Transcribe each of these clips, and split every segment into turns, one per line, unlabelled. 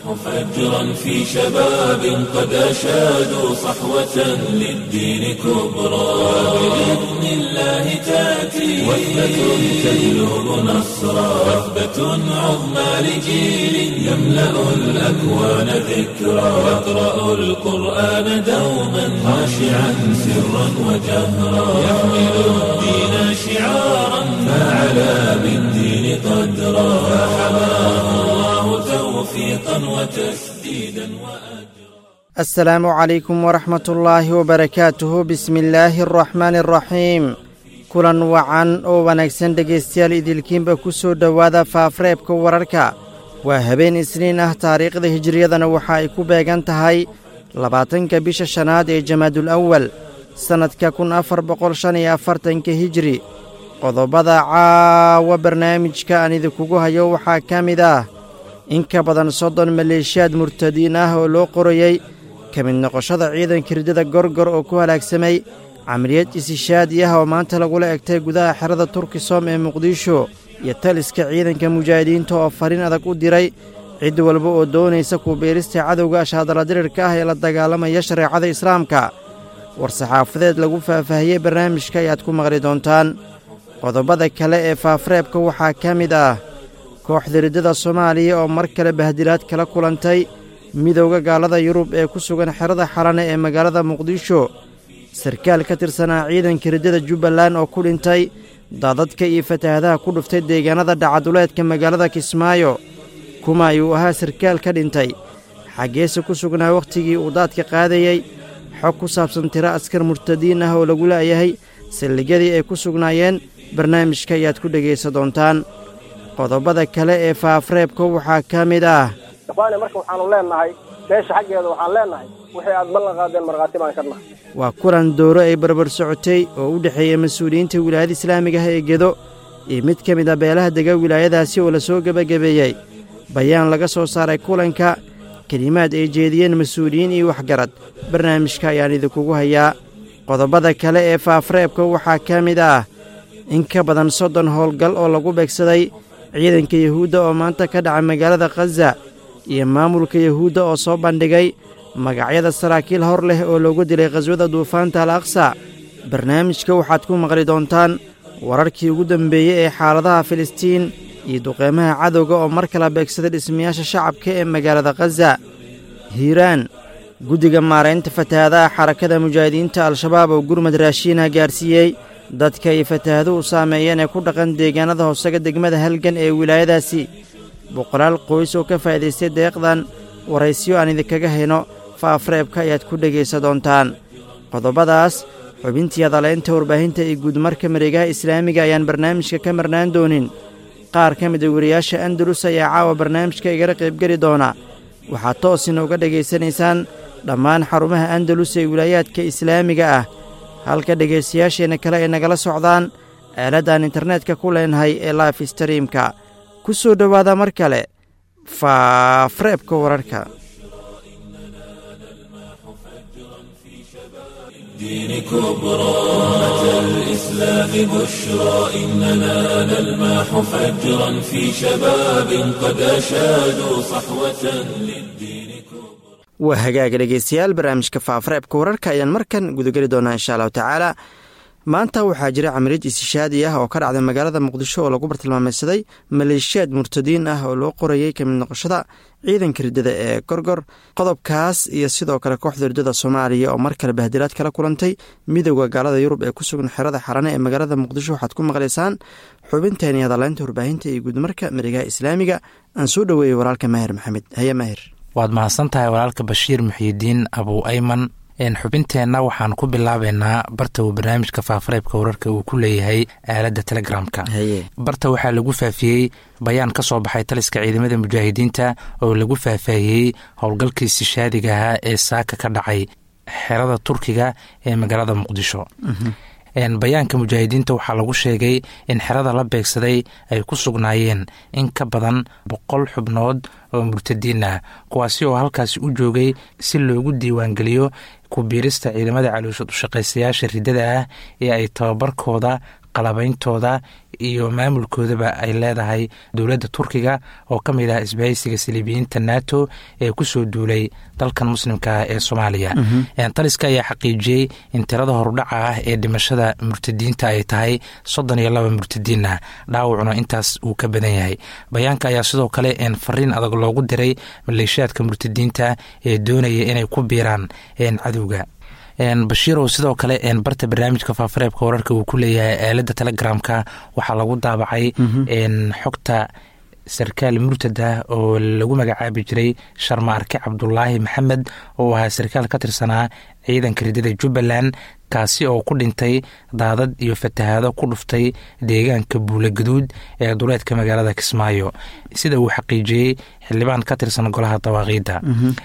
فجرا في شباب قد أشادوا صحوة للدين كبرى بإذن الله تأتي وثبة تجلب نصرا وثبة عظمى لجيل يملأ الأكوان ذكرا يقرأ القرآن دوما خاشعا سرا وجهرا يحمل الدين شعارا فعلى بالدين قدرا فحماه الله توفيقا وتسديدا وأجرا
السلام عليكم ورحمة الله وbarakaatuhu bismi illaahi araxmaani araxiim kulan wacan oo wanaagsan dhegaystayaal idilkiinba ku soo dhowaada faafreebka wararka waa habeen isniin ah taariikhda hijiriyadana waxa ay ku beegan tahay labaatanka bisha shanaad ee jamaadul awal sannadka kun afar boqol shan iyo afartanka hijiri qodobada caawa barnaamijka aan idinkugu hayo waxaa ka mid ah in ka badan soddon maleeshiyaad murtadiin ah oo loo qorayey ka mid noqoshada ciidanka ridada gorgor oo ku halaagsamay camaliyad isishaadi ah oo maanta lagula egtay gudaha xerada turkisom ee muqdisho iyo taliska ciidanka mujaahidiinta oo fariin adag u diray cid walba oo doonaysa kubiirista cadowga ashaadaladirirka ah ee la dagaalamaya shareecada islaamka war-saxaafadeed lagu faahfaahiyey barnaamijka ayaad ku maqli doontaan qodobada kale ee faafreebka waxaa ka mid ah kooxda riddada soomaaliya oo mar kale bahdilaad kala kulantay midowda gaalada yurub ee ku sugan xerada xalane ee magaalada muqdisho sarkaal ka tirsanaa ciidanka riddada jubbaland oo ku dhintay daadadka iyo fatahaadaha ku dhuftay deegaanada dhacaduleedka magaalada kismaayo kuma ayuu ahaa sarkaal ka dhintay xaggeese ku sugnaa wakhtigii uu daadka qaadayey xog ku saabsan tiro askar murtadiin ah oo lagu la'yahay saldhigyadii ay ku sugnaayeen barnaamijka ayaad ku dhegaysa doontaan qodobada kale ee faafreebka waxaa ka mid ah
ikhwaani marka waxaanu leennahay beesha xaggeeda waxaan leennahay wixii aad ballan qaadeen markhaati baan ka nahay
waa kulan dooro ay barbar socotay oo u dhexeeya mas-uuliyiinta wilaayada islaamiga ah ee gedo iyo mid ka mid a beelaha dega wilaayadaasi oo la soo gebagabeeyey bayaan laga soo saaray kulanka kelimaad ay jeediyeen mas-uuliyiin iyo waxgarad barnaamijka ayaan idinkugu hayaa qodobada kale ee faafreebka waxaa ka mid ah in ka badan soddon howlgal oo lagu beegsaday ciidanka yuhuudda oo maanta ka dhaca magaalada khaza iyo maamulka yuhuudda oo soo bandhigay magacyada saraakiil hor leh oo loogu dilay khaswada duufaanta al aqsa barnaamijka waxaad ku maqli doontaan wararkii ugu dambeeyey ee xaaladaha filistiin iyo duqeymaha cadowga oo mar kala beegsaday dhismayaasha shacabka ee magaalada khaza hiiraan guddiga maaraynta fatahaadaha xarakada mujaahidiinta al-shabaab oo gurmad raashiinah gaarsiiyey dadka ay fatahaaduhu saameeyeen ee ku dhaqan deegaanada hoosega degmada halgan ee wilaayadaasi boqolaal qoys oo ka faa'iidaystay deeqdan waraysyo aan idinkaga hayno faafreebka ayaad ku dhegaysa doontaan qodobadaas xubintii adaleynta warbaahinta iyo guudmarka mareegaha islaamiga ayaan barnaamijka ka marnaan doonin qaar ka mid a wariyaasha andalus ayaa caawa barnaamijka igala qaybgeli doona waxaad toosina uga dhegaysanaysaan dhammaan xarumaha andalus ee wilaayaadka islaamiga ah halka dhegaystayaasheenna kale ay nagala socdaan aaladdan internetka ku leenahay ee life streamka ku soo dhowaada mar kale faafreebka wararka
الدين كبرى أمة الإسلام بشرى إننا نلمح فجرا في شباب قد أشادوا صحوة للدين كبرى
waa hagaaga dhegaystayaal barnaamijka faafreebka wararka ayaan markan gudageli doonaa insha allahu tacaala maanta waxaa jira camaliyad istishaadi ah oo ka dhacday magaalada muqdisho oo lagu bartilmaameysaday maleeshiyaad murtadiin ah oo loo qorayey kamid noqoshada ciidanka riddada ee gorgor qodobkaas iyo sidoo kale kooxda riddada soomaaliya oo mar kale bahdilaad kala kulantay midowda gaalada yurub ee ku sugan xerada xarane ee magaalada muqdisho waxaad ku maqlaysaan xubinteeni hadaleynta warbaahinta iyo guudmarka mareegaha islaamiga aan soo dhoweeyey walaalka maahir maxamed haye maahir
waad mahadsan tahay walaalka bashiir muxiidiin abuu ayman xubinteenna waxaan ku bilaabeynaa barta uu barnaamijka faafareebka wararka uu ku leeyahay aaladda telegramka barta waxaa lagu faafiyey bayaan ka soo baxay taliska ciidamada mujaahidiinta oo lagu faahfaahiyey howlgalkii istishaadiga ahaa ee saaka ka dhacay xerada turkiga ee magaalada muqdisho bayaanka mujaahidiinta waxaa lagu sheegay in xerada la beegsaday ay ku sugnaayeen in ka badan boqol xubnood oo murtadiin ah kuwaasi oo halkaasi u joogay si loogu diiwaangeliyo ku biirista ciidamada caloosha ushaqaystayaasha riddada ah ee ay tababarkooda qalabeyntooda iyo maamulkoodaba ay leedahay dowladda turkiga oo ka mid ah isbahaysiga saliibiyiinta nato ee kusoo duulay dalkan muslimka ee soomaaliya taliska ayaa xaqiijiyey in tirada horudhaca ah ee dhimashada murtadiinta ay tahay soddon iyo laba murtadiin ah dhaawacuna intaas uu ka badan yahay bayaanka ayaa sidoo kale fariin adag loogu diray maleeshiyaadka murtadiinta ee doonaya inay ku biiraan cadowga bashiirow sidoo kale barta barnaamijka faafareebka wararka uu ku leeyahay aalada telegramka waxaa lagu daabacay xogta sarkaal murtad ah oo lagu magacaabi jiray sharmaarke cabdulaahi maxamed oo ahaa sarkaal ka tirsanaa ciidanka ridada jubbaland kaasi oo ku dhintay daadad iyo fatahaado ku dhuftay deegaanka buula gaduud ee duleedka magaalada kismaayo sida uu xaqiijiyey xildhibaan ka tirsan golaha dawaaqiidda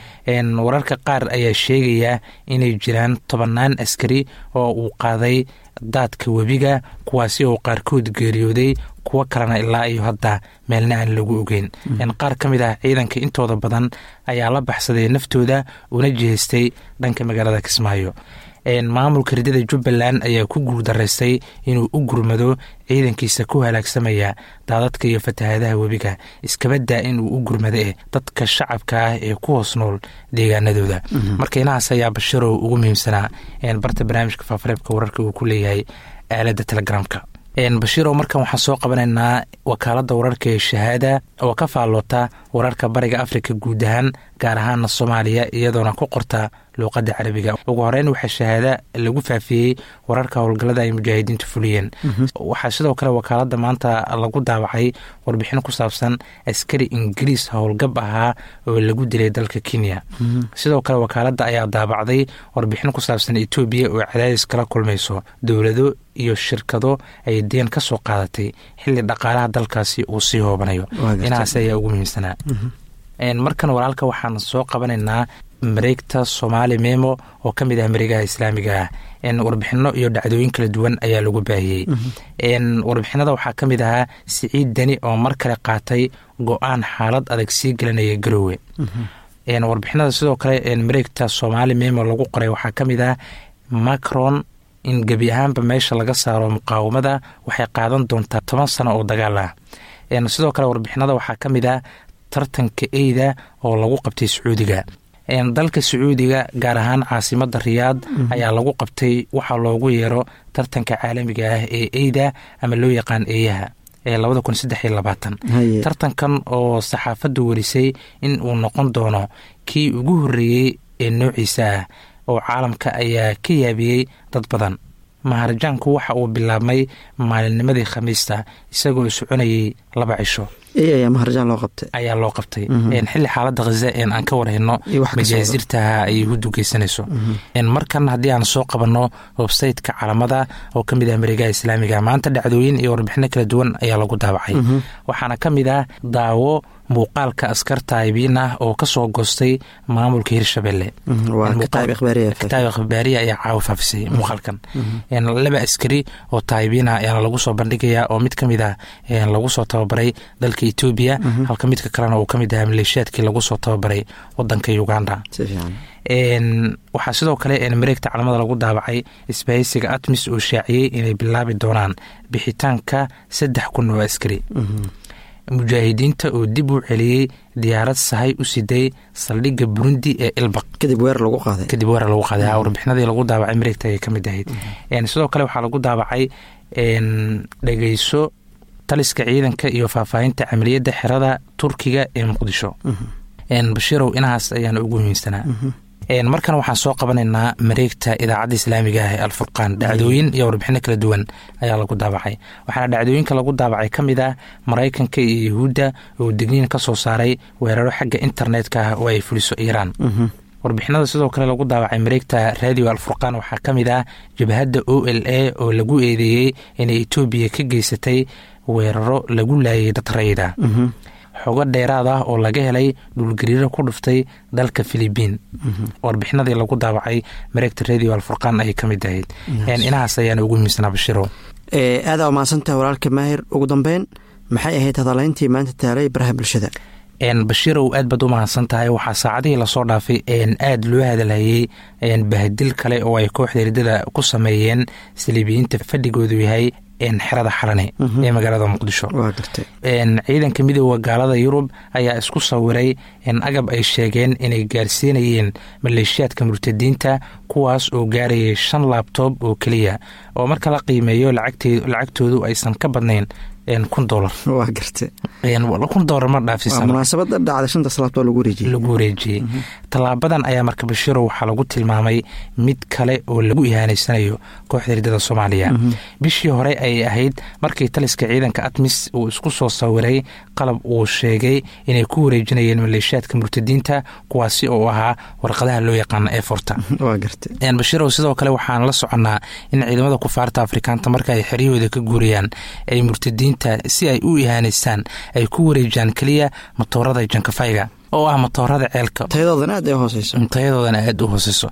wararka qaar ayaa sheegaya inay jiraan tobannaan askari oo uu qaaday daadka webiga kuwaasi oo qaarkood geeriyooday kuwo kalena ilaa iyo hadda meelna aan lagu ogeyn qaar ka mid ah ciidanka intooda badan ayaa la baxsaday naftooda una jihaystay dhanka magaalada kismaayo maamulka ridada jubbaland ayaa ku guuldaraystay inuu u gurmado ciidankiisa ku halaagsamaya daadadka iyo fatahaadaha webiga iskabadaa inuu u gurmado eh dadka shacabka ah ee ku hoos nool deegaanadooda marka inahaas ayaa bashirow ugu muhiimsanaa barta barnaamijka faafareebka wararka uu ku leeyahay aalada telegramka bashiirow markan waxaan soo qabanaynaa wakaalada wararka ee shahaada oo ka faalloota wararka bariga afrika guud ahaan gaar ahaana soomaaliya iyadoona ku qorta luuqadda carabiga ugu horeyn waxaa shahaada lagu faafiyey wararka howlgallada ay mujaahidiintu fuliyeen waxaa sidoo kale wakaalada maanta lagu daawacay warbixin ku saabsan askari ingiriis howlgab ahaa oo lagu dilay dalka kenya sidoo kale wakaalada ayaa daabacday warbixin ku saabsan etoobiya oo cadaadis kala kulmayso dowlado iyo shirkado ay deen ka soo qaadatay xilli dhaqaalaha dalkaasi uu sii hoobanayo inahaas ayaa ugu muhiimsanaa markan walaalka waxaan soo qabanaynaa mareegta soomaali memo oo ka mid ah mareegaha islaamiga ah warbixino iyo dhacdooyin kala duwan ayaa lagu baahiyey warbixinada waxaa ka mid ahaa siciid deni oo mar kale qaatay go-aan xaalad adag sii gelinaya garoowe warbixinada sidoo kale mareegta soomaali memo lagu qoray waxaa ka mid ah macron in gebi ahaanba meesha laga saaro muqaawamada waxay qaadan doontaa toban sano oo dagaal ah sidoo kale warbixinada waxaa ka mid ah tartanka eyda oo lagu qabtay sacuudiga dalka sacuudiga gaar ahaan caasimada riyaad ayaa lagu qabtay waxaa loogu yeero tartanka caalamiga ah ee eyda ama loo yaqaan eeyaha ee labada kun saddex iyo labaatan tartankan oo saxaafaddu werisay in uu noqon doono kii ugu horreeyey ee noociisa ah oo caalamka ayaa ka yaabiyey dad badan maharajaanku waxa uu bilaabmay maalinnimadii khamiista isagoo soconayay laba cisho
ayaa maharjaan loo qabtay
ayaa loo qabtay xilli xaalada khaza een aan ka warhayno majaasirtaha ay hudu geysanayso markan haddii aan soo qabanno websayteka calamada oo ka mid ah mareegaha islaamiga maanta dhacdooyin iyo warbixino kala duwan ayaa lagu daabacay waxaana ka mid ah daawo muuqaalka askar taayibiin ah oo kasoo goostay maamulka hirshabelle kitaab akhbaariya ayaa caawa faafisay muuqaalkan laba askari oo taayibiin ah ayaana lagu soo bandhigayaa oo mid ka mid ah lagu soo tababaray dalka etoobiya halka midka kalena uu ka mid ahaa maleeshiyaadkii lagu soo tababaray wadanka uganda waxaa sidoo kale mareegta calamada lagu daabacay isbahaysiga atmis oo shaaciyey inay bilaabi doonaan bixitaanka saddex kun oo askari mujaahidiinta oo dib u celiyey diyaarad sahay u siday saldhigga burundi ee ilbaq
kadib weer lagu qaaday
kadib weer lagu qaaday warbixinadii lagu daabacay mareegta ayay ka mid ahayd sidoo kale waxaa lagu daabacay dhegeyso taliska ciidanka iyo faahfaahinta camaliyadda xerada turkiga ee muqdisho bashiirow inahaas ayaana ugu muhiimsanaa markan waxaan soo qabanaynaa mareegta idaacadda islaamiga ah ee alfurqaan dhacdooyin iyo warbixino kala duwan ayaa lagu daabacay waxaana dhacdooyinka lagu daabacay ka mid ah maraykanka iyo yahuudda oo degniin ka soo saaray weeraro xagga internetka ah oo ay fuliso iiraan warbixinada sidoo kale lagu daawacay mareegta radio alfurqaan waxaa ka mid ah jabhadda o l a oo lagu eedeeyey inay etoobiya ka geysatay weeraro lagu laayay dad rayida xogo dheeraad ah oo laga helay dhulgariiro ku dhuftay dalka filibiin warbixinadii lagu daawacay mareegta radio alfurqaan ayay ka mid ahayd inahaas ayaana ugu muhiimsanaa bashiro
aadaa umahadsantaha walaalka maahir ugu dambeyn maxay ahayd hadalayntii maanta taalay baraha bulshada
bashiirow aad baad u mahadsan tahay waxaa saacadihii lasoo dhaafay aada loo hadalhayey bahadil kale oo ay kooxda ridada ku sameeyeen saliibiyiinta fadhigoodu yahay xerada xalane ee magaalada muqdisho
waa gartay
ciidanka midooda gaalada yurub ayaa isku sawiray agab ay sheegeen inay gaarsiinayeen maleeshiyaadka murtadiinta kuwaas oo gaarayay shan laabtoob oo keliya oo marka la qiimeeyo lacagtoodu aysan ka badnayn kun dolar
waa gartay
kun dolar ma dhaafsiisan
munaasabada dhacda shanta salaabtoo lagu wareejiyey
lagu wareejiyey tallaabadan ayaa marka bashiiro waxaa lagu tilmaamay mid kale oo lagu ihaaneysanayo kooxda hirdada soomaaliya bishii hore ayay ahayd markii taliska ciidanka atmis uu isku soo sawiray qalab uu sheegay inay ku wareejinayeen maleeshiyaadka murtadiinta kuwaasi oo ahaa warqadaha loo yaqaano eforta
waa gartay
bashiirow sidoo kale waxaan la soconnaa in ciidamada kufaarta afrikaanta marka ay xeryahooda ka guurayaan ay murtadiinta si ay u ihaaneystaan ay ku wareejiyaan keliya matoorada jankafayga oo ah matoorada ceelka
tayadoodana aad ay hooseyso
tayadoodana aada u hooseyso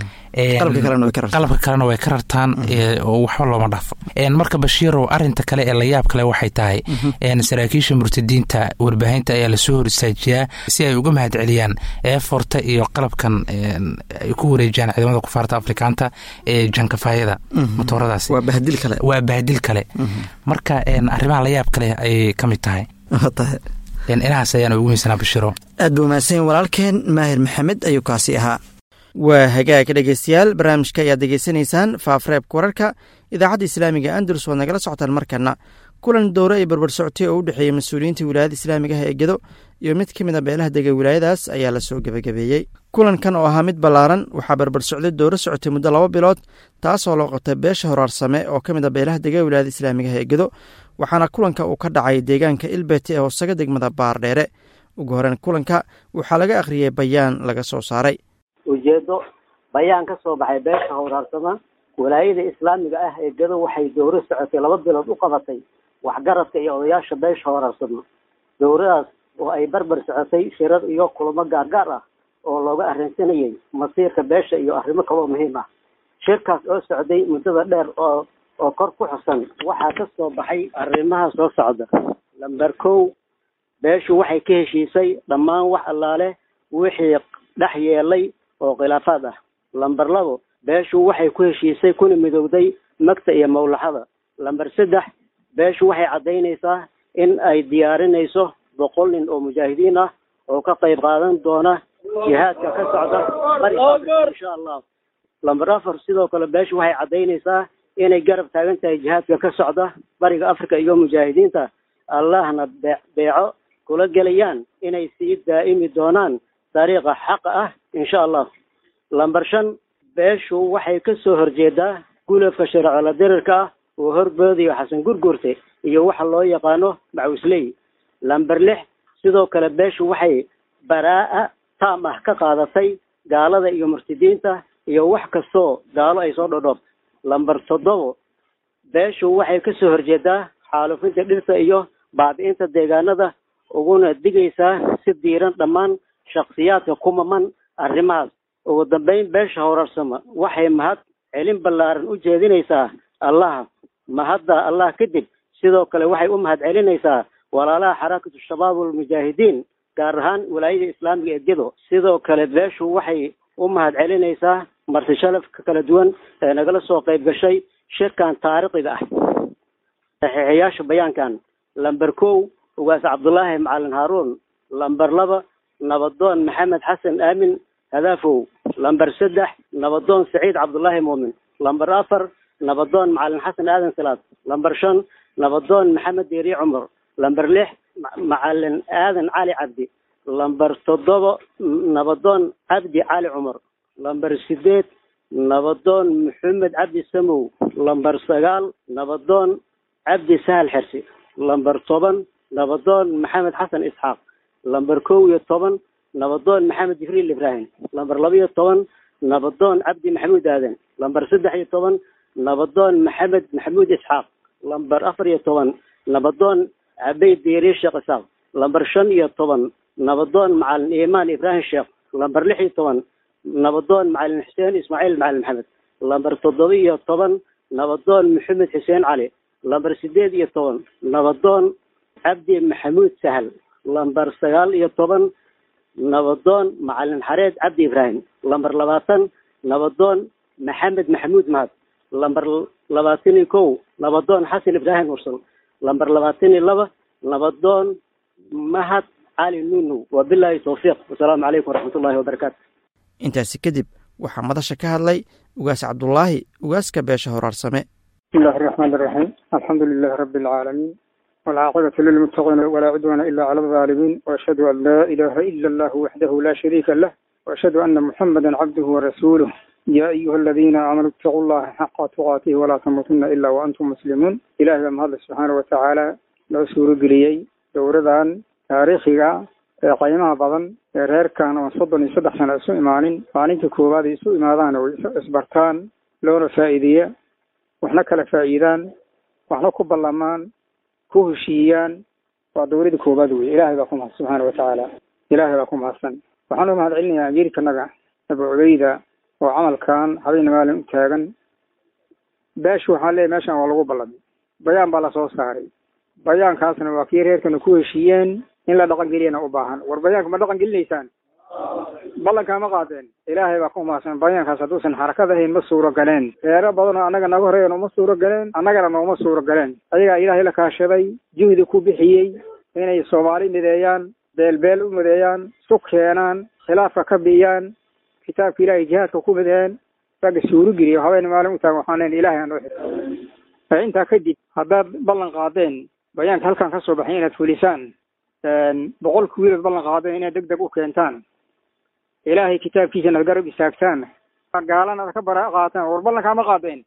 qalabka kalena way ka rartaan oo waxba looma dhaafo marka bashiirow arinta kale ee layaab kale waxay tahay saraakiisha murtadiinta warbaahinta ayaa lasoo hor istaajiyaa si ay uga mahad celiyaan eeforta iyo qalabkan ay ku wareejiyaan ciidamada kufaarta afrikaanta ee jankafayada matooradaas
waa bahdil kale
waa bahdil kale marka arrimaha layaab kale ayay ka mid tahay inahaas ayaana ugu miisanaa bashiro
aad buu mahadsanyin walaalkeen maahir maxamed ayuu kaasi ahaa
waa hagaag dhegeystayaal barnaamijka ayaad degeysanaysaan faafreebka wararka idaacadda islaamiga andalus waad nagala socotaan markana kulan dowro ay barbar socotay oo u dhexeeyey mas-uuliyiinta wilaayada islaamiga ah ee gedo iyo mid ka mid a beelaha dega wilaayadaas ayaa lasoo gebagabeeyey kulankan oo ahaa mid ballaaran waxaa barbar socday dowro socotay muddo laba bilood taasoo loo qabtay beesha horaarsame oo ka mid a beelaha dega wilaayada islaamiga ah ee gedo waxaana kulanka uu ka dhacay deegaanka ilbete ee hoosaga degmada baardheere ugu horeyn kulanka waxaa laga akhriyey bayaan laga soo saaray
ujeedo bayaan ka soo baxay beesha howraarsama walaayada islaamiga ah ee gedo waxay dowro socotay laba bilood u qabatay waxgaradka iyo odayaasha beesha howraarsama dowradaas oo ay barbar socotay shirar iyo kulamo gaargaar ah oo looga arrinsanayay masiirka beesha iyo arrimo kaloo muhiim ah shirkaas oo socday muddada dheer oo oo kor ku xusan waxaa ka soo baxay arrimaha soo socda lamber kow beeshu waxay ka heshiisay dhammaan wax allaale wixii dhex yeelay oo khilaafaad ah lamber labo beeshu waxay ku heshiisay kuna midowday magta iyo mawlaxada lamber saddex beeshu waxay caddaynaysaa in ay diyaarinayso boqol nin oo mujaahidiin ah oo ka qayb qaadan doona jihaadka ka socda bariga insha allah lamber afar sidoo kale beeshu waxay caddaynaysaa inay garab taagan tahay jihaadka ka socda bariga africa iyo mujaahidiinta allahna bee beeco kula gelayaan inay sii daa'imi doonaan dariiqa xaqa ah insha allah lamber shan beeshu waxay ka soo horjeedaa gulafka shareecala dirirka ah oo horboodiyo xasan gurgurte iyo waxa loo yaqaano macawisley lamber lix sidoo kale beeshu waxay baraa-a taam ah ka qaadatay gaalada iyo murtidiinta iyo wax kastoo gaalo ay soo dhodhoob lamber toddobo beeshu waxay ka soo horjeedaa xaalufinta dhirta iyo baabi'inta deegaanada uguna digaysaa si diiran dhammaan shaksiyaadka kumaman arrimahaas ugu dambeyn beesha howrarsama waxay mahad celin ballaaran u jeedinaysaa allaha mahadda allah kadib sidoo kale waxay u mahad celinaysaa walaalaha xarakatu shabaab walmujaahidiin gaar ahaan walaayada islaamiga ee gedo sidoo kale beeshu waxay u mahad celinaysaa marti shalafka kala duwan ee nagala soo qayb gashay shirkan taariikhiga ah saxiixayaasha bayaankan lamber kow ugaas cabdullaahi macalin haaruun lamber laba nabadoon maxamed xasan aamin hadaafow lamber saddex nabadoon saciid cabdullaahi muumin lamber afar nabadoon macalin xasan aadan salaad lamber shan nabadoon maxamed deeri cumar lamber lix macalin aadan cali cabdi lamber toddoba nabadoon cabdi cali cumar lamber sideed nabadoon maxamed cabdi samow lamber sagaal nabadoon cabdi sahal xersi lamber toban nabadoon maxamed xasan isxaaq lamber kow iyo toban nabadoon maxamed jibriil ibraahim lamber laba iyo toban nabadoon cabdi maxamuud aadan lamber saddex iyo toban nabadoon maxamed maxamuud isxaaq lamber afar iyo toban nabadoon cabey diiri sheekh isaaq lamber shan iyo toban nabadoon macalin imaan ibraahim sheekh lamber lix iyo toban nabadoon macalin xuseen ismaaciil macalin maxamed lamber toddoba iyo toban nabadoon maxamed xuseen cali lamber sideed iyo toban nabadoon cabdi maxamuud sahal lamber sagaal iyo toban nabadoon macalin xareed cabdi ibraahim lamber labaatan nabadoon maxamed maxamuud mahad lamber labaatan iyo kow nabadoon xasan ibraahim mursal lamber labaatan iyo laba nabadoon mahad cali nunow wabilaahi towfiiq wasalaamu calaykum waraxmatullahi wabarakaatu
intaasi kadib waxaa madasha ka hadlay ugaas cabdulaahi ugaaska beesha horaarsame
بسم الله الرحمن الرحيم الحمد لله رب العالمين والعاقبة للمتقين ولا عدوان إلا على الظالمين وأشهد أن لا إله إلا الله وحده لا شريك له وأشهد أن محمدا عبده ورسوله يا أيها الذين آمنوا اتقوا الله حق تقاته ولا تموتن إلا وأنتم مسلمون إلهي بمهد سبحانه وتعالى لو سورة قليي دوردان تاريخيغا ee qiimaha badan ee reerkan oo soddon iyo saddex sano isu imaanin maalinta koowaad ay isu imaadaan oo isbartaan loona faa'iideeya waxna kala faa'iidaan waxna ku ballamaan ku heshiiyaan waa dowladda koowaad weye ilaahay baa ku mahad subxaana watacaala ilaahay baa ku mahadsan waxaan u mahad celinayaa amiirkanaga abu cubeyda oo camalkan habeenna maalin u taagan beeshu waxaan leeyahy meeshan waa lagu ballamay bayaan baa lasoo saaray bayaankaasna waa kii reerkana ku heshiiyeen in la dhaqan geliyana u baahan war bayaanka ma dhaqan gelinaysaan ballankaa ma qaadeen ilaahay baa ku mahadsan bayaankaas hadduusan xarakad ahayn ma suuro galeen reero badan oo annaga naga horeeya nooma suuro galeen annagana nooma suuro galeen ayagaa ilaahay la kaashaday juhdi ku bixiyey inay soomaali mideeyaan beelbeel u mideeyaan isu keenaan khilaafka ka biyaan kitaabka ilaahay jihaadka ku mideeyaan ragga suuro geliya habeen maalin u taagan waxaan leen ilaahay aan noo xirto intaa kadib haddaad ballan qaadeen bayaanka halkan ka soo baxay inaad fulisaan boqolka wiilood ballan qaadeen inaad deg deg u keentaan ilaahay kitaabkiisana ad garab istaagtaan gaalana ad ka bara qaataan war ballankaa ma qaadeen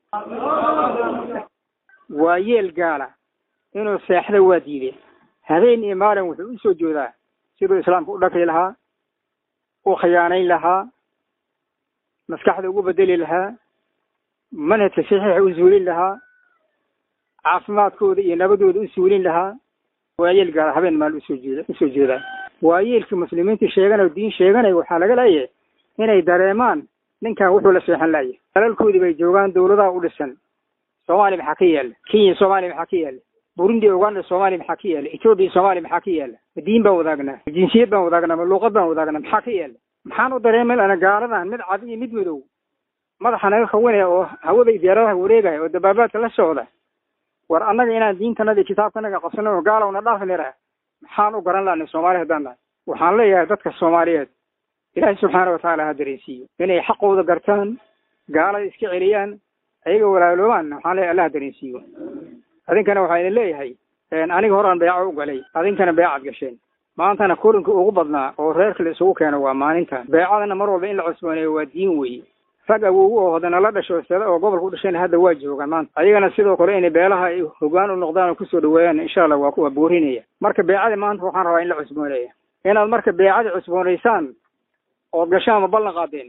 waa yeel gaala inuu seexda waa diide habeen iyo maalin wuxuu usoo joodaa siduu islaamka u dhakli lahaa u khiyaanayn lahaa maskaxda ugu bedeli lahaa manhajka saxiixa u suulin lahaa caafimaadkooda iyo nabadooda u suulin lahaa waa yeel gaala habeen maal usoo jeeda usoo jeedaa waa yeelkii muslimiinta sheeganay diin sheeganaya waxaa laga leeyahay inay dareemaan ninkan wuxuu la seexan laaya dalalkoodii bay joogaan dawladaha u dhisan soomaaliya maxaa ka yaala kenya soomaaliya maxaa ka yaala burundi uganda soomaaliya maxaa ka yaala etoobiya soomaaliya maxaa ka yaala ma diin baan wadaagnaa ma jinsiyad baan wadaagnaa ma luuqad baan wadaagnaa maxaa ka yaala maxaan u dareeman ana gaaladan mid cad iyo mid madow madaxa naga khawinaya oo hawaday diyaaradaha wareegaya oo dabaabaadka la socda war annaga inaan diintanada iyo kitaabkanaga qabsano oo gaalowna dhaafnira maxaan u garan lahnay soomaali haddaan nahay waxaan leeyahay dadka soomaaliyeed ilaahay subxaana watacaala ha dareensiiyo inay xaqooda gartaan gaalada iska celiyaan ayaga walaaloobaan waxaan leeyahay allah ha dareensiiyo adinkana waxaa idin leeyahay aniga horaan beeco u galay adinkana beecaad gasheen maantana kulanka ugu badnaa oo reerka la isugu keeno waa maalinta beecadana mar walba in la cusbooneeyo waa diin weeye rag awogu oo hadana la dhasho sada oo gobolka u dhashayna hadda waa joogaan maanta ayagana sidoo kale inay beelaha ay hogaan u noqdaan oo kusoo dhaweeyaan insha allah waa kuwa boorinaya marka beecadii maanta waxaan rabaa in la cusbooneeya inaad marka beecadii cusboonaysaan ood gashaan ma ballan qaadeen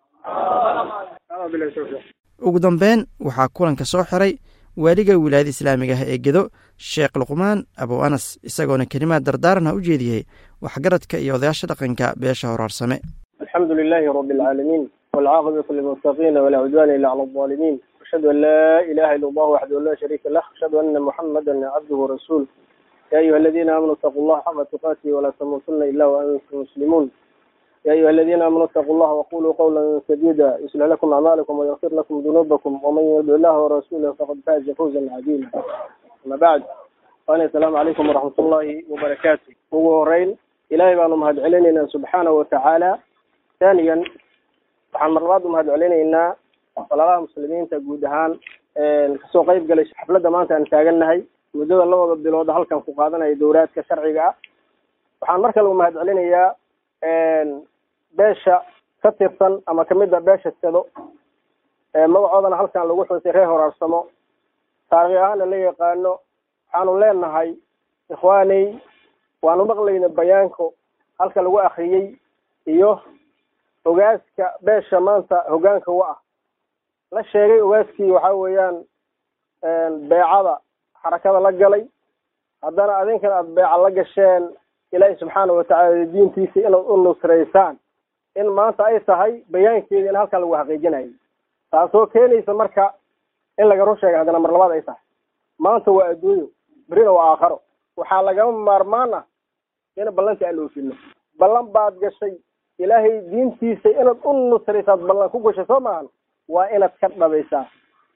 ugu dambeyn waxaa kulanka soo xiray waaliga wilaayada islaamiga ah ee gedo sheekh luqmaan abow anas isagoona kelimaad dardaarana u jeediyey waxgaradka iyo odayaasha dhaqanka beesha horaarsame
alxamdu lilahi rabi alcaalamiin والعاقبة للمتقين ولا عدوان إلا على الظالمين أشهد أن لا إله إلا الله وحده لا شريك له أشهد أن محمدا عبده ورسوله يا أيها الذين آمنوا اتقوا الله حق تقاته ولا تموتن إلا وأنتم مسلمون يا أيها الذين آمنوا اتقوا الله وقولوا قولا سديدا يصلح لكم أعمالكم ويغفر لكم ذنوبكم ومن يطع الله ورسوله فقد فاز فوزا عظيما أما بعد وأنا السلام عليكم ورحمة الله وبركاته هو رين إلهي بأنهم هاد علينا سبحانه وتعالى ثانيا waxaan mar labaad umahad celinaynaa walaalaha muslimiinta guud ahaan kasoo qeyb galay xafladda maanta aan taagannahay muddada labada bilood halkan ku qaadanaya dowlaadka sharciga ah waxaan mar kale umahad celinayaa beesha ka tirsan ama kamid a beesha sado magacoodana halkan lagu xusay reer horaarsamo taarikh ahaana la yaqaano waxaanu leenahay ikhwaaney waanu maqlayna bayaanko halka lagu akriyey iyo ogaaska beesha maanta hogaanka wa ah la sheegay ogaaskii waxa weeyaan beecada xarakada la galay haddana adinkana aada beeca la gasheen ilaahi subxaana watacaala diintiisa inaad u nusraysaan in maanta ay tahay bayaankeeda in halkan lagu xaqiijinayo taasoo keenaysa marka in laga run sheega haddana mar labaad ay tahay maanta waa adduunyo berina waa aakharo waxaa lagama maarmaan ah in ballantii aan oofino ballan baad gashay ilaahay diintiisa inaad u nusraysaad ballan ku gashay soo maahan waa inaad ka dhabaysaa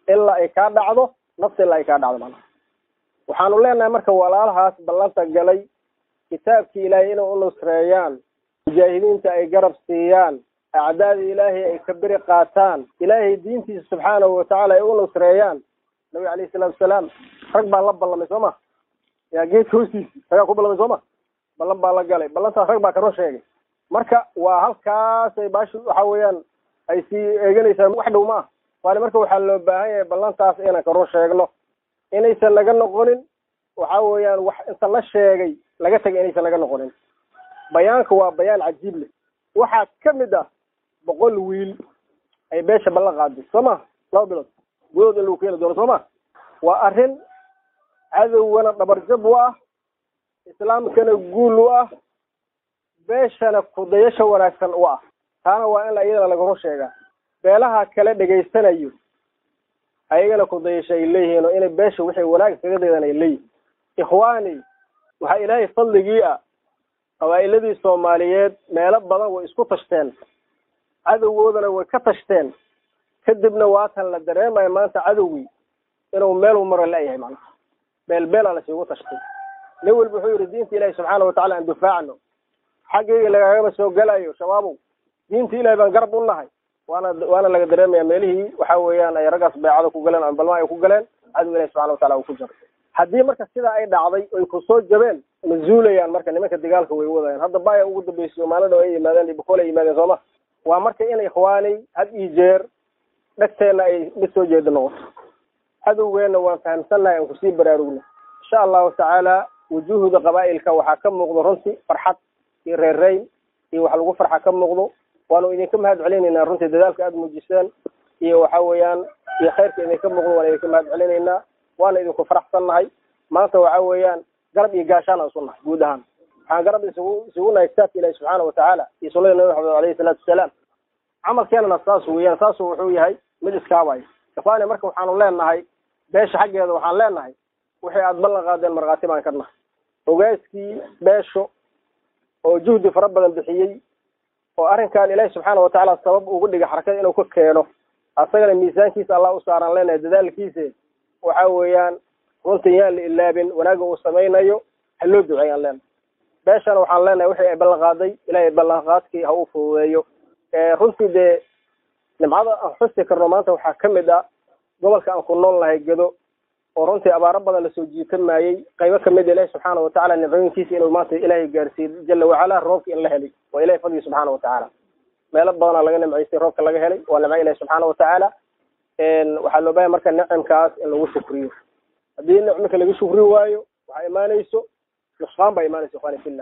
ilaa ay kaa dhacdo nafta ilaa ay kaa dhacdo macnaha waxaanu leenahay marka walaalahaas ballanta galay kitaabkii ilaahay inay u nusreeyaan mujaahidiinta ay garab siiyaan acdaada ilaahay ay ka beri qaataan ilaahay diintiisa subxaanahu watacaala ay u nusreeyaan nabiga alayhi salaatu wasalaam rag baa la ballamay soo ma yaa geedka hoostiisa ragaa ku ballamay soo ma ballan baa la galay ballantaas rag baa ka run sheegay marka waa halkaasay baashi waxa weeyaan ay sii eeganaysaa wax dhow ma ah waani marka waxaa loo baahan yahay ballantaas inaan ka run sheegno inaysan naga noqonin waxa weeyaan wax inta la sheegay laga tegay inaysan naga noqonin bayaanka waa bayaan cajiib leh waxaa ka mid ah boqol wiil ay beesha ballan qaaday soo ma laba bilood gudahood in lagu keeni doono soo ma waa arrin cadowgana dhabarjab u ah islaamkana guul u ah beeshana kudayasha wanaagsan u ah taana waa in la iyadana laga run sheegaa beelaha kale dhegaysanayo ayagana kudayasha ay leeyihiin oo inay beesha wixii wanaag iskaga daydan ay leeyihin ikhwaani waxaa ilaahay fadligii ah qabaa'iladii soomaaliyeed meelo badan way isku tashteen cadowgoodana way ka tashteen kadibna waatan la dareemaya maanta cadowgii inuu meel maro la-yahay macnaha beel beelaa lasiigu tashtay nin walba wuxuu yidhi diinta ilaahi subxaana watacala aan dufaacno xaggayga lagagama soo gelayo shabaabow diinta ilahi baan garab u nahay waana waana laga dareemaya meelihii waxa weeyaan ay raggaas beecada ku galeen ama balma ay ku galeen cadow ilahi subxana watacala uu ku jaray haddii marka sidaa ay dhacday oy kusoo jabeen ma zuulayaan marka nimanka dagaalka way wadayaan hadda baya ugu dambeysay maalin dhow ay yimaadeen bukol ay yimaadeen sooma waa marka in ikhwaanay had iyo jeer dhegteenna ay mid soo jeeda noqoto cadowgeenna waan fahamsannahay aan kusii baraarugna insha allahu tacaala wujuuhda qabaa'ilka waxaa ka muuqdo runtii farxad iyo reerreyn iyo wax lagu farxa ka muuqdo waanu idinka mahad celinaynaa runtii dadaalka aada muujiseen iyo waxa weeyaan iyo khayrka idinka muuqdo waan idinka mahad celinaynaa waana idinku faraxsannahay maanta waxa weeyaan garab iyo gaashaan aan isu nahay guud ahaan waxaan garab isugu isugu nahay kitaabka ilahi subxaana watacaala iyo sunnada nabi maxamed alayhi salaatu wasalaam camalkeenana saas weeyaan saasu wuxuu yahay mid iskaabaya ikhwaani marka waxaanu leenahay beesha xaggeeda waxaan leenahay wixii aada ballan qaadeen markhaati baan ka nahay ogaaskii beesho oo juhdi fara badan bixiyey oo arrinkan ilaahi subxaana watacaala sabab ugu dhigay xarakada inuu ka keeno asagana miisaankiisa allah u saaraan leenahay dadaalkiisa waxa weeyaan runtii yaan la ilaabin wanaagga uu samaynayo ha loo duceeyaan leenahay beeshana waxaan leenahay wixii ay ballan qaaday ilaahay ballanqaadkii ha u fududeeyo runtii dee nimcada aan xusi karno maanta waxaa ka mid ah gobolka aan ku nool nahay gedo oo runtii abaaro badan lasoo jiitamayey qaybo kamid ilaahi subxaana watacaala nicooyinkiisa inuu maanta ilaahay gaarsiiyey jala wacala roobka in la helay waa ilahay fadligi subxaana watacaala meelo badanaa laga nimcaystay roobka laga helay waa nimco ilahi subxaana watacaala waxaa loo bahaya marka nicimkaas in lagu shukriyo haddii nicmika laga shukri waayo waxaa imaanayso nusqaan baa imaanaysa ikhwani fillah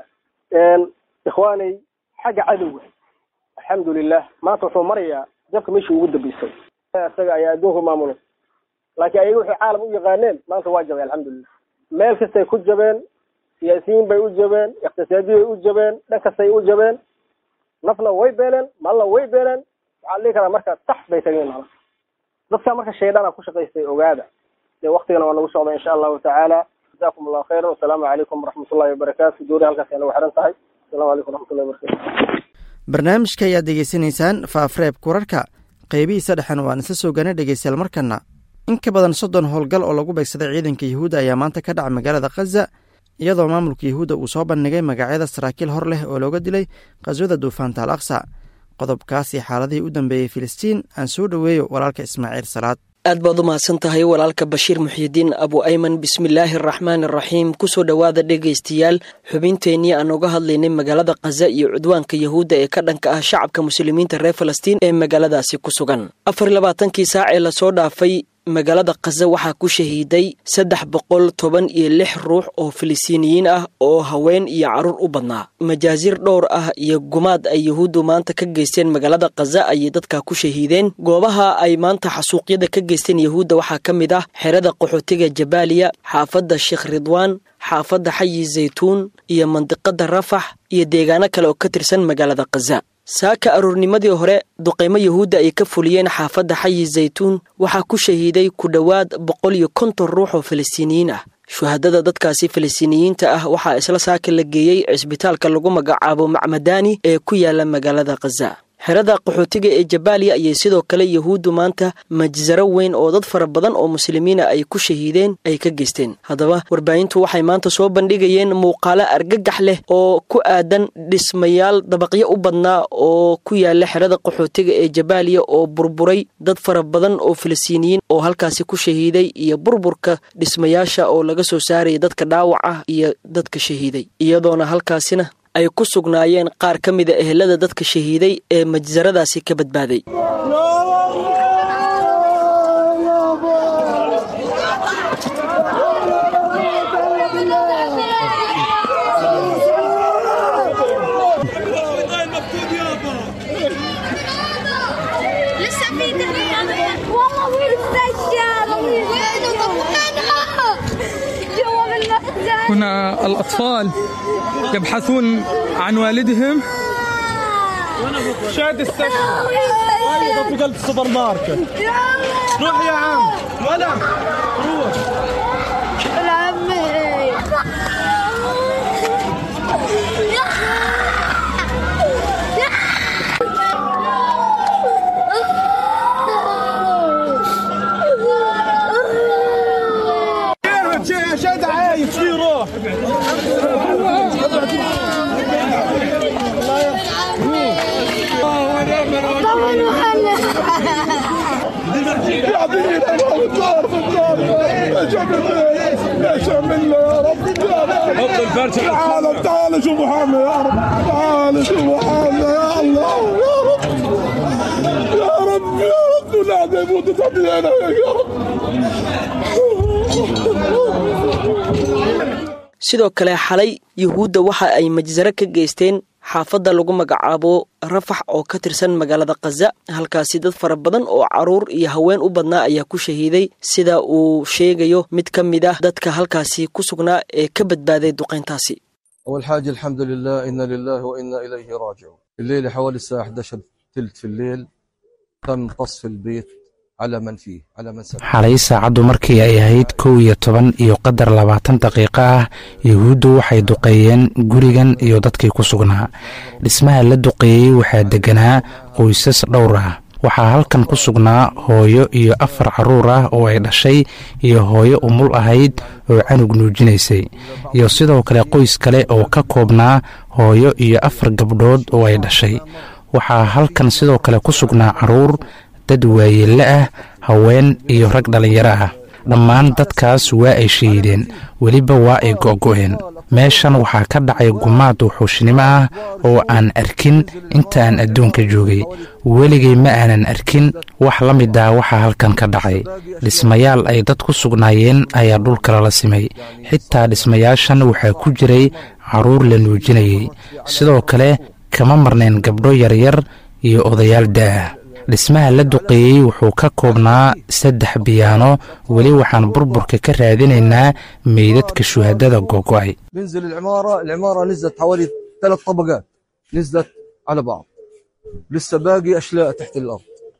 ikhwaanay xagga cadowga alxamdulilah maanta wuxuu marayaa jabka meeshii ugu dambeysay isaga ayaa adduunka maamulay laakiin ayaga waxay caalam u yaqaaneen maanta waa jabay alxamdulilah meel kastay ku jabeen siyaasiyiin bay u jabeen iqtisaadiy bay u jabeen dhan kastay u jabeen nafna way beeleen malna way beeleen waxaa dhihi karaa marka tax bay tageen macna dadka marka shaydana ku shaqaystay ogaada dee waktigana waa nagu socda insha allahu tacaala jazakum allahu khayran wasalaamu calaykum waraxmatullahi wabarakaatu doori halkaas ay nagu xiran tahay asalamu calaykum waraxmatullahi wabarakatu
barnaamijka ayaad degeysanaysaan faafreebka wararka qeybihiisa dhexena waan isla soo gaana dhegeystayaal markana in ka badan soddon howlgal oo lagu beegsaday ciidanka yuhuudda ayaa maanta ka dhacay magaalada khaza iyadoo maamulka yuhuudda uu soo bandhigay magacyada saraakiil hor leh oo looga dilay khaswada duufaanta al aqsa qodobkaasi xaaladihii u dambeeyey filistiin aan soo dhoweeyo walaalka ismaaciil salaad
aad baad u mahadsan tahay walaalka bashiir muxiidiin abu ayman bismillaahi araxmaan araxiim kusoo dhowaada dhegaystayaal xubinteennii aan uga hadlaynay magaalada khaza iyo cudwaanka yahuudda ee ka dhanka ah shacabka muslimiinta reer falastiin ee magaaladaasi ku sugan afar labaatankii saac ee lasoo dhaafay magaalada khaza waxaa ku shahiiday saddex boqol toban iyo lix ruux oo filistiiniyiin ah oo haween iyo carruur u badnaa majaasiir dhowr ah iyo gumaad ay yuhuuddu maanta ka geysteen magaalada khaza ayay dadka ku shahiideen goobaha ay maanta xasuuqyada ka geysteen yahuudda waxaa ka mid ah xerada qaxootiga jabaaliya xaafadda sheekh ridwaan xaafadda xayi zaytuun iyo mandiqada rafax iyo deegaano kale oo ka tirsan magaalada khaza saaka aroornimadii hore duqaymo yahuudda ay ka fuliyeen xaafadda xayi zaytuun waxaa ku shahiiday ku dhowaad boqol iyo konton ruux oo falastiiniyiin ah shuhadada dadkaasi falastiiniyiinta ah waxaa isla saaka la geeyey cisbitaalka lagu magacaabo macmadani ee ku yaala magaalada khaza xerada qaxootiga ee jabaaliya ayay sidoo kale yahuuddu maanta majsaro weyn oo dad fara badan oo muslimiina ay ku shahiideen ay ka geysteen haddaba warbaahintu waxay maanta soo bandhigayeen muuqaalo argagax leh oo ku aadan dhismayaal dabaqyo u badnaa oo ku yaala xerada qaxootiga ee jabaaliya oo burburay dad fara badan oo filistiiniyiin oo halkaasi ku shahiiday iyo burburka dhismayaasha oo laga soo saaraya dadka dhaawaca iyo dadka shahiiday iyadoona halkaasina ay ku sugnaayeen qaar ka mida ehelada dadka shahiiday ee majsaradaasi ka badbaaday
هنا الأطفال يبحثون عن والدهم شاد السكن في قلب السوبر ماركت روح يا عم ولا روح شاد عايش في روح تعال تعال شوف محمد يا رب تعال شوف محمد يا الله يا رب يا رب يا رب لا ده يموت تبلينا يا رب
sidoo kale xalay yuhuudda waxa ay majsaro ka geysteen xaafadda lagu magacaabo rafax oo ka tirsan magaalada khaza halkaasi dad fara badan oo caruur iyo haween u badnaa ayaa ku shahiiday sida uu sheegayo mid ka mid ah dadka halkaasi ku sugnaa ee ka badbaaday duqayntaasi
أول حاجة الحمد لله إنا لله وإنا إليه راجعون الليلة حوالي الساعة 11 تلت في الليل تم قصف البيت على من فيه على من سكن
xalay saacaddu markii ay ahayd kow iyo toban iyo qadar labaatan daqiiqo ah yuhuuddu waxay duqeeyeen gurigan iyo dadkii ku sugnaa dhismaha la duqeeyey waxaa degganaa qoysas dhowr ah waxaa halkan ku sugnaa hooyo iyo afar carruur ah oo ay dhashay iyo hooyo umul ahayd oo canug nuujinaysay iyo sidoo kale qoys kale oo ka koobnaa hooyo iyo afar gabdhood oo ay dhashay waxaa halkan sidoo kale ku sugnaa carruur dad waayeelle ah haween iyo rag dhallinyaro ah dhammaan dadkaas waa ay shahiideen weliba waa ay go'go'een meeshan waxaa ka dhacay gumaad wuxuushnimo ah oo aan arkin inta aan adduunka joogay weligay ma aanan arkin wax la mid ah waxaa halkan ka dhacay dhismayaal ay dad ku sugnaayeen ayaa dhulka lala simay xitaa dhismayaashan waxaa ku jiray carruur la nuujinayay sidoo kale kama marnayn gabdho yaryar iyo odayaal da'ah dhismaha la duqeeyey wuxuu ka koobnaa saddex biyaano weli waxaan burburka ka raadinaynaa meydadka shuhadada gogo'ay
ننزل العمارة العمارة نزلت حوالي ثلاث طبقات نزلت على بعض لسه باقي أشلاء تحت الأرض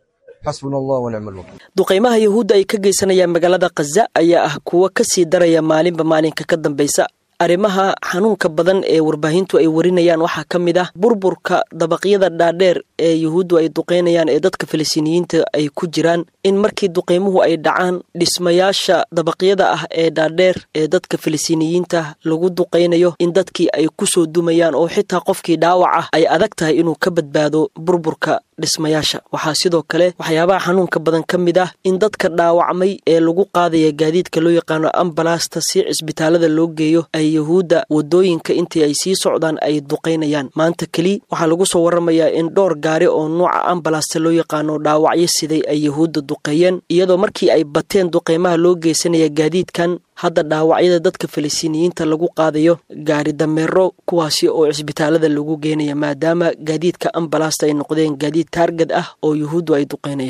حسبنا الله ونعم الوكيل
duqaymaha yuhuudda ay ka geysanayaan magaalada khaza ayaa ah kuwa ka sii daraya maalinba maalinka ka dambaysa arrimaha xanuunka badan ee warbaahintu ay warinayaan waxaa ka mid ah burburka dabaqyada dhaadheer ee yuhuuddu ay duqeynayaan ee dadka filistiiniyiinta ay ku jiraan in markii duqeymuhu ay dhacaan dhismayaasha dabaqyada ah ee dhaadheer ee dadka filistiiniyiinta lagu duqeynayo in dadkii ay kusoo dumayaan oo xitaa qofkii dhaawac ah ay adag tahay inuu ka badbaado burburka dhismayaasha waxaa sidoo kale waxyaabaha xanuunka badan ka mid ah in dadka dhaawacmay ee lagu qaadaya gaadiidka loo yaqaano ambalasta si cisbitaalada loo geeyo ay yuhuudda wadooyinka intii ay sii socdaan ay duqaynayaan maanta keli waxaa lagu soo waramayaa in dhowr gaari oo nuuca ambalasta loo yaqaano dhaawacyo siday ay yuhuudda duqeeyeen iyadoo markii ay bateen duqeymaha loo geysanaya gaadiidkan hadda dhaawacyada dadka filistiiniyiinta lagu qaadayo gaari dameero kuwaasi oo cisbitaalada lagu geenaya maadaama gaadiidka ambalasta ay noqdeen gaadiid taargad ah oo yuhuuddu ay duqeynayaan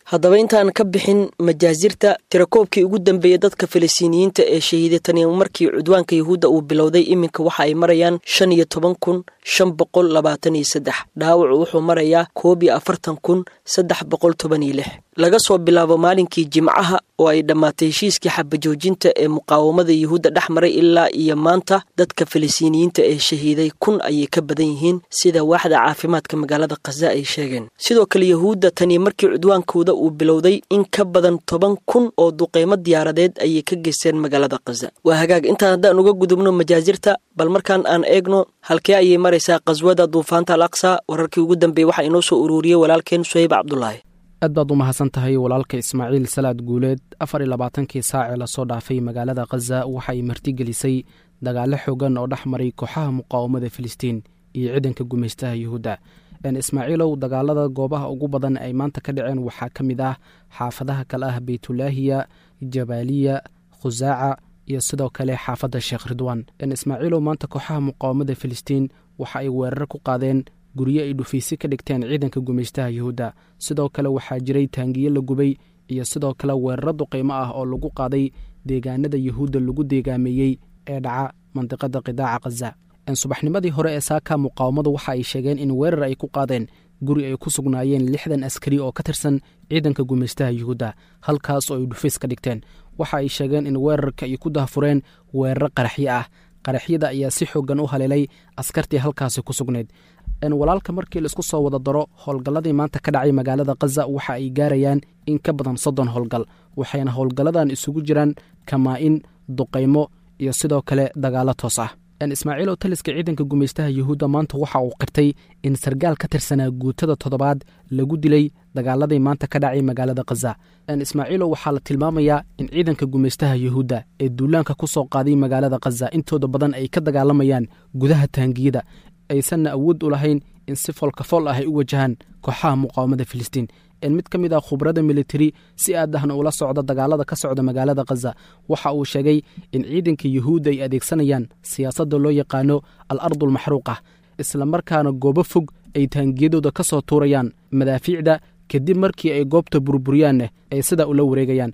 haddaba intaan ka bixin majaasirta tirakoobkii ugu dambeeyey dadka falastiiniyiinta ee shahiiday tani markii cudwaanka yahuudda uu bilowday iminka waxa ay marayaan shan iyo toban kun shan boqol labaatan iyo saddex dhaawacu wuxuu marayaa koob iyo afartan kun saddex boqol toban iyo lix laga soo bilaabo maalinkii jimcaha oo ay dhammaatay heshiiskii xabajoojinta ee muqaawamada yuhuudda dhex maray ilaa iyo maanta dadka falastiiniyiinta ee shahiiday kun ayay ka badan yihiin sida waaxda caafimaadka magaalada khaza ay sheegeen sidoo kale yahuudda tani markii cudwaankooda uu bilowday in ka badan toban kun oo duqeymo diyaaradeed ayay ka geysteen magaalada khaza waa hagaag intaan haddaan uga gudubno majaasirta bal markaan aan eegno halkee ayay maraysaa khaswada duufaanta al aqsa wararkii ugu dambeeyey waxaa inoo soo ururiyey walaalkeen suhayb cabdulaahi
aad baad u mahadsan tahay walaalka ismaaciil salaad guuleed afar iyo labaatankii saacee lasoo dhaafay magaalada khaza waxa ay martigelisay dagaalo xoogan oo dhex maray kooxaha muqaawamada filistiin iyo ciidanka gumaystaha yuhuudda ismaaciilow dagaalada goobaha ugu badan ay maanta ka dhaceen waxaa ka mid ah xaafadaha kale ah beytulaahiya jabaaliya khusaaca iyo sidoo kale xaafadda sheekh ridwan ismaaciilow maanta kooxaha muqaawamada filistiin waxa ay weerar ku qaadeen guryo ay dhufaysi ka dhigteen ciidanka gumaystaha yuhuudda sidoo kale waxaa jiray taangiyo la gubay iyo sidoo kale weeraro duqeymo ah oo lagu qaaday deegaanada yuhuudda lagu deegaameeyey ee dhaca mandiqada qidaaca khaza subaxnimadii hore ee saaka muqaawamadu waxa ay sheegeen in weerar ay ku qaadeen guri ay ku sugnaayeen lixdan askari oo ka tirsan ciidanka gumaystaha yuhuudda halkaas oo ay dhufays ka dhigteen waxa ay sheegeen in weerarka ay ku dahfureen weeraro qaraxyo ah qaraxyada ayaa si xoogan u haleelay askartii halkaasi ku sugnayd walaalka markii laisku soo wada daro howlgalladii maanta ka dhacay magaalada khaza waxa ay gaarayaan in ka badan soddon howlgal waxayna howlgalladan isugu jiraan kamaa-in duqaymo iyo sidoo kale dagaalo toos ah ismaaciilow taliska ciidanka gumaystaha yuhuudda maanta waxa uu qirtay in sargaal ka tirsanaa guutada toddobaad lagu dilay dagaaladii maanta ka dhacay magaalada khaza ismaaciilow waxaa la tilmaamayaa in ciidanka gumaystaha yuhuudda ee duulaanka ku soo qaaday magaalada khaza intooda badan ay ka dagaalamayaan gudaha taangiyada aysanna awood u lahayn in si foolkafool ah ay u wajahaan kooxaha muqaawamada filistiin mid ka mid ah khubrada militari si aad ahna ula socda dagaalada ka socda magaalada khaza waxa uu sheegay in ciidanka yuhuudda ay adeegsanayaan siyaasadda loo yaqaano al ardulmaxruuqah isla markaana goobo fog ay taangiyadooda ka soo tuurayaan madaafiicda kadib markii ay goobta burburiyaanne ay sidaa ula wareegayaan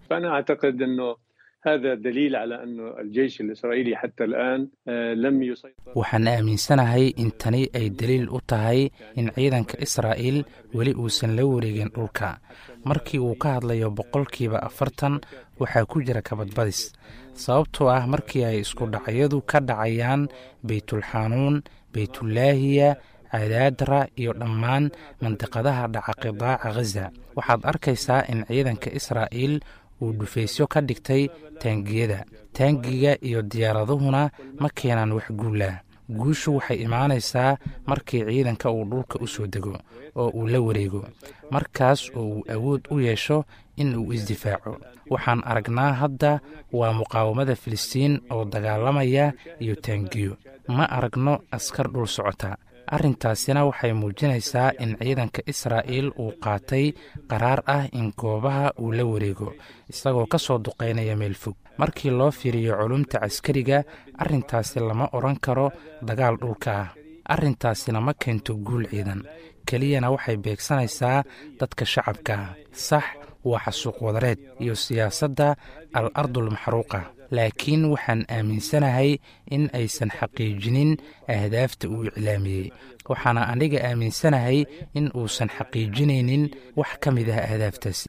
هذا دليل على أنه الجيش الإسرائيلي حتى الآن لم يسيطر
waxaan aaminsanahay in tani ay daliil u tahay in ciidanka israa'iil weli uusan la wareegin dhulka markii uu ka hadlayo boqolkiiba afartan waxaa ku jira kabadbadis sababtoo ah markii ay isku dhacyadu ka dhacayaan beytulxanuun beytulaahiya cadaadra iyo dhammaan mandiqadaha dhaca qidaaca khaza waxaad arkaysaa in ciidanka israa'iil uu dhufaysyo ka dhigtay taangiyada taangiga iyo diyaaraduhuna ma keenaan wax guulah guushu waxay imaanaysaa markii ciidanka uu dhulka u soo dego oo uu la wareego markaas oo uu awood u yeesho in uu isdifaaco waxaan aragnaa hadda waa muqaawamada filistiin oo dagaalamaya iyo taangiyo ma aragno askar dhul socota arrintaasina waxay muujinaysaa in ciidanka israa'iil uu qaatay qaraar ah in goobaha uu la wareego isagoo ka soo duqaynaya meel fog markii loo fiiriyo culumta caskariga arrintaasi lama odhan karo dagaal dhulka ah arrintaasina ma keento guul ciidan keliyana waxay beegsanaysaa dadka shacabka sax waa xasuuq wadareed iyo siyaasadda al ardulmaxruuqa laakiin waxaan aaminsanahay in aysan xaqiijinin ahdaafta uu iclaamiyey waxaana aniga aaminsanahay in uusan xaqiijinaynin wax ka mid ah ahdaaftaasi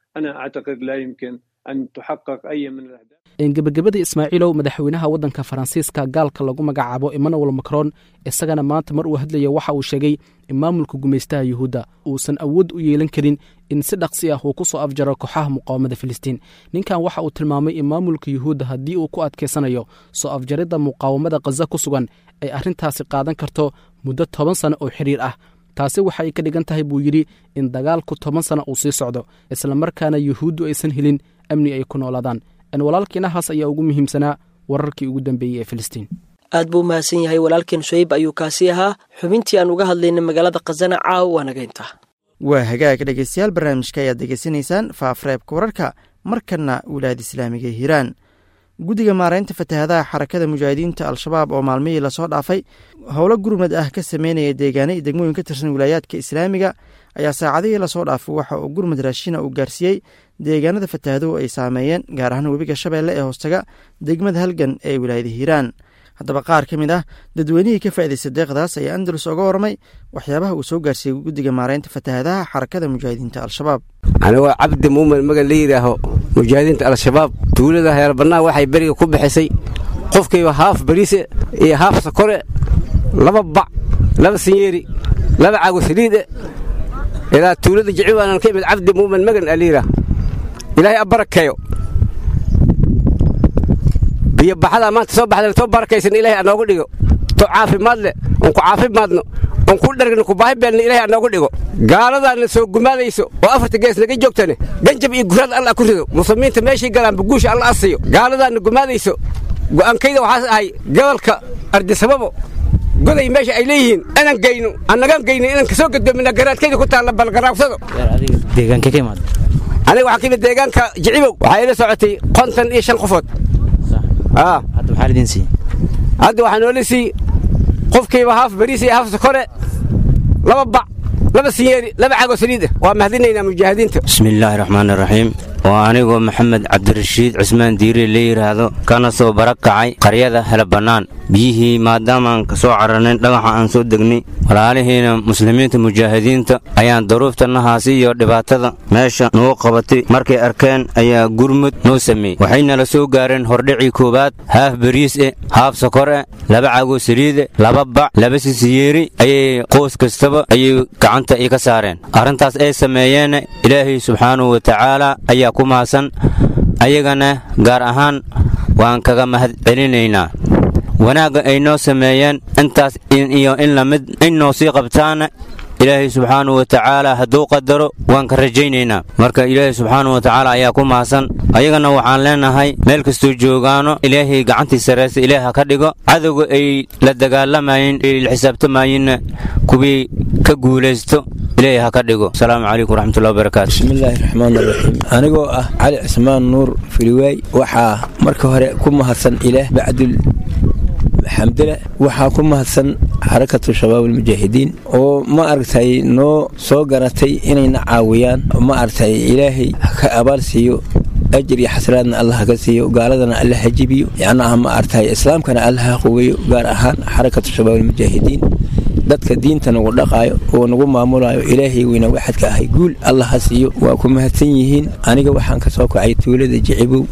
gebagabada ismaaciilow madaxweynaha waddanka faransiiska gaalka lagu magacaabo emmanuel macron isagana maanta mar uu hadlaya waxa uu sheegay in maamulka gumaystaha yuhuudda uusan awood u yeelan karin in si dhaqsi ah uu ku soo afjaro kooxaha muqaawamada filistiin ninkan waxa uu tilmaamay in maamulka yuhuudda haddii uu ku adkaysanayo soo afjaridda muqaawamada khaza ku sugan ay arrintaasi qaadan karto muddo toban sano oo xiriir ah taasi waxa ay ka dhigan tahay buu yidhi in dagaalku toban sano uu sii socdo islamarkaana yuhuuddu aysan helin amni ay ku noolaadaan walaalkiinahaas ayaa ugu muhiimsanaa wararkii ugu dambeeyey ee filistiin
aad buu mahadsan yahay walaalkeen shayb ayuu kaasi ahaa xubintii aan uga hadlaynay magaalada khazana caawa waa naga intaa
waa hagaag dhegeystayaal barnaamijka ayaad degeysanaysaan faafreebka wararka markanna wilaayada islaamiga ee hiiraan guddiga maaraynta fatahaadaha xarakada mujaahidiinta al-shabaab oo maalmihii lasoo dhaafay howlo gurmad ah ka sameynaya deegaana iyo degmooyin ka tirsan wilaayaadka islaamiga ayaa saacadihii lasoo dhaafay waxa uu gurmud raashina uu gaarsiiyey deegaanada fatahaaduhu ay saameeyeen gaar ahaan webiga shabeelle ee hoostaga degmada halgan ee wilaayada hiiraan haddaba qaar ka mid ah dadweynihii ka faa'idaystay deeqdaas ayaa andalus oga warramay waxyaabaha uu soo gaarsiiyey guddiga maaraynta fatahaadaha xarakada mujaahidiinta al-shabaab
anigoo cabdi muumin magan la yidhaaho mujaahidiinta al-shabaab tuulada heelbannaa waxay beriga ku bixisay qofkiiba haaf bariise iyo haaf sakore laba bac laba sinyeeri laba caago saliide ilaa tuulada jiciwaanan ka imid cabdi muumin magan aa layidhaah ilaahay a barakeeyo biyo baxadaa maanta soo baxda too barakaysan ilaahay anoogu dhigo to caafimaad leh oon ku caafimaadno oon ku dhargno ku baahi beelna ilaahay anoogu dhigo gaaladaana soo gumaadayso oo afarta gees naga joogtane ganjab iyo guraad allah ku rido muslimiinta meeshay galaanba guusha alla asiyo gaaladaana gumaadayso go'aankayda waxaas ahay gobolka ardisababo goday meesha ay leeyihiin inaan geyno annagaan geyno inaan kasoo gadoomina garaadkayda ku taalla balgaraabsado
deegaanka ka imaad
aniga waxaa ka yimid deegaanka jicibow waxaa ila socotay konton iyo shan qofood
hadda maxaa lidin siiye
hadda waxaa noola sii qofkiiba haaf bariis iyo haaf sakore laba bac laba sinyeeri laba cago saliid ah waa mahadinaynaa mujaahidiinta
bismillaahi raxmaani raxiim waa anigoo maxamed cabdirashiid cismaan diire la yidhaahdo kana soo barakacay qaryada hele bannaan biyihii maadaamaan ka soo cararnayn dhagaxa aan soo degnay walaalihiina muslimiinta mujaahidiinta ayaan daruuftanahaasi iyo dhibaatada meesha nagu qabatay markay arkeen ayaa gurmud noo sameeyey waxaynala soo gaareen hordhicii koowaad haaf bariis e haaf sokor e laba cago saliide laba bac laba sisiyeeri ayay qoys kastaba ayay gacanta ii ka saareen arrintaas ay sameeyeen ilaahay subxaanahu wa tacaala ayaa ku mahadsan ayagana gaar ahaan waan kaga mahad celinaynaa wanaagga ay noo sameeyeen intaas iyo in lamid in noo sii qabtaana ilaahay subxaanahu wa tacaala hadduu qadaro waan ka rajaynaynaa marka ilaahay subxaanahu wa tacaala ayaa ku mahadsan ayagana waxaan leenahay meel kastuu joogaano ilaahay gacantii sarraysa ilaah ha ka dhigo cadowga ay la dagaalamayeen ay la xisaabtamayeenna kuwii ka guulaysto ilaahay ha ka dhigo asalaamu calaykum waraxmatullahi wabarakaatu
bismillaahi raxmaan raxiim anigoo ah cali cismaan nuur filiwaay waxaa marka hore ku mahadsan ilaah bacdul xamdala waxaa ku mahadsan xarakatu shabaab almujaahidiin oo ma aragtay noo soo garatay inayna caawiyaan ma aragtay ilaahay ka abaal siiyo ajir iyo xasraadna allah haka siiyo gaaladana alla ha jibiyo yacnaha ma aragtay islaamkana alla ha quweeyo gaar ahaan xarakatu shabaab almujaahidiin dadka diinta nagu dhaqaayo oo nagu maamulayo ilaahay weyna waxadka ahay guul allah ha siiyo waa ku mahadsan yihiin aniga waxaan ka soo kacay tuulada jicibow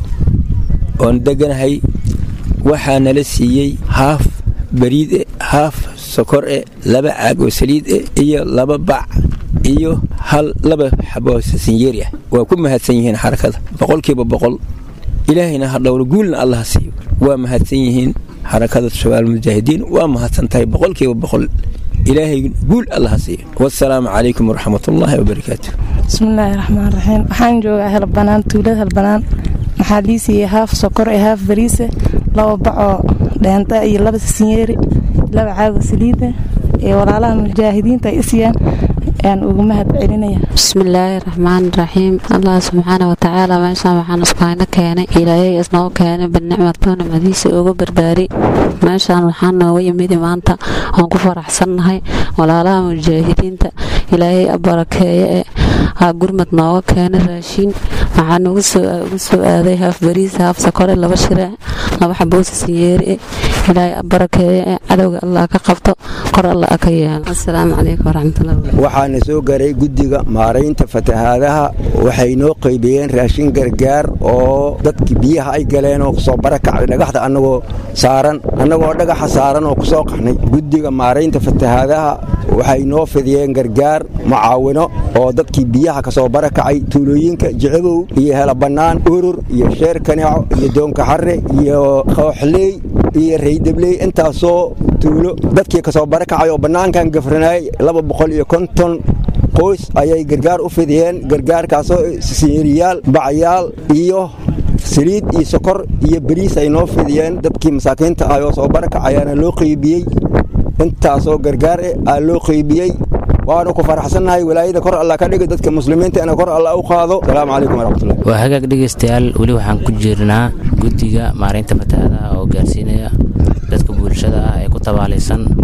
oon deganahay waxaa nala siiyey haaf bariide haaf sokor e laba caag oo saliid e iyo laba bac iyo hal laba xaboo sinyeeri ah waa ku mahadsan yihiin xarakada boqolkiiba boqol ilaahayna ha dhowlo guulna allah siiyo waa mahadsan yihiin xarakada shabaal mujaahidiin waa mahadsan tahay boqolkiiba boqol ilaahay guul allah siiyo wasalaamu calaykum waraxmatullaahi wabarakaatu
bismillaahi raxmaan raxiim waxaan joogaa helbanaan tuulada helbanaan maxaa lii siiyey haaf sokor ee haaf bariise laba bacoo dheenta iyo laba sinyeeri laba caago saliida ee walaalaha mujaahidiinta ay isiyaan ayaan ugu mahad celinaya
bismillaahi raxmaani raxiim allah subxaana watacaala meeshaan waxaan iskuhayno keenay ilaahay isnoo keenay binicmadoo nimadiisa uga barbaari meeshaan waxaan nooga yimidi maanta waan ku faraxsannahay walaalaha mujaahidiinta ilaahay abarakeeye ee aa gurmad nooga keenay raashiin waxaa nugu soo aaday haaf bariis haaf sakore laba shire laba xaboosi sinyeeri ilaahay abarakeeye ee cadowga allah ka qabto kor allah ka yeelo asalaamu calaykum waraxmatullahi
waxaana soo gaaray guddiga maaraynta fatahaadaha waxay noo qaybiyeen raashin gargaar oo dadkii biyaha ay galeen oo kusoo barakacday dhagaxda annagoo saaran annagoo dhagaxa saaran oo kusoo qaxnay guddiga maaraynta fatahaadaha waxay noo fidiyeen gargaar mucaawino oo dadkii biyaha kasoo barakacay tuulooyinka jicibow iyo helabannaan urur iyo sheer kaneeco iyo doonkaxarre iyo kooxley iyo raydabley intaasoo tuulo dadkii kasoo barakacay oo bannaankan gafranayay laba boqol iyo konton qoys ayay gargaar u fidiyeen gargaarkaasoo sinyeriyaal bacyaal iyo saliid iyo sokor iyo beriis ay noo fidiyeen dadkii masaakiinta ah oo soo barakacayaana loo qeybiyey intaasoo gargaar eh aa loo qeybiyey waanu ku faraxsannahay walaayada kor alla ka dhiga dadka muslimiinta ina kor alla u qaado asalaamu calaykum waraxmatullahi
waa hagaag dhegaystayaal weli waxaan ku jirnaa guddiga maaraynta fatahaadaha oo gaarsiinaya dadka bulshada ah ee ku tabaalaysan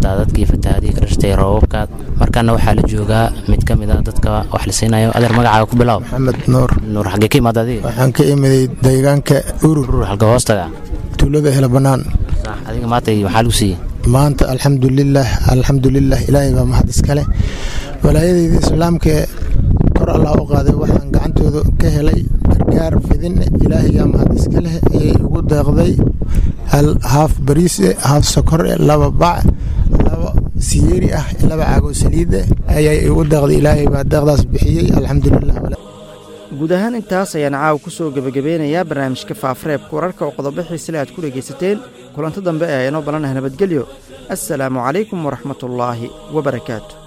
warqabtaa dadkii fatahaadihii ka dhashtay roobabka markaana waxaa la joogaa mid ka mid a dadka wax la siinayo adeer magacaaga ku bilow
maxamed nuur
nuur xaggee ka imaada adiga
waxaan ka imiday deegaanka urur
halka hoostaga
tuulada hela bannaan
adiga maanta maxaa lagu siiyey
maanta alxamdulilah alxamdulilah ilaahay baa mahad iskale walaayadeyda islaamka kor allah u qaaday waxaan gacantooda ka helay gargaar fidin ilaahayaa mahad iska leh ayay ugu deeqday hal haaf bariise haaf sokore laba bac laba siyeeri ah laba caagoo saliida ayay ugu deeqday ilaahay baa deeqdaas bixiyey alxamdulilah
guud ahaan intaas ayaan caawa ku soo gebagabeynayaa barnaamijka faafareebka wararka oo qodobo xiisale aad ku dhegaysateen kulanto dambe ee aynoo balanaha nabadgelyo assalaamu calaykum waraxmatullaahi wabarakaatu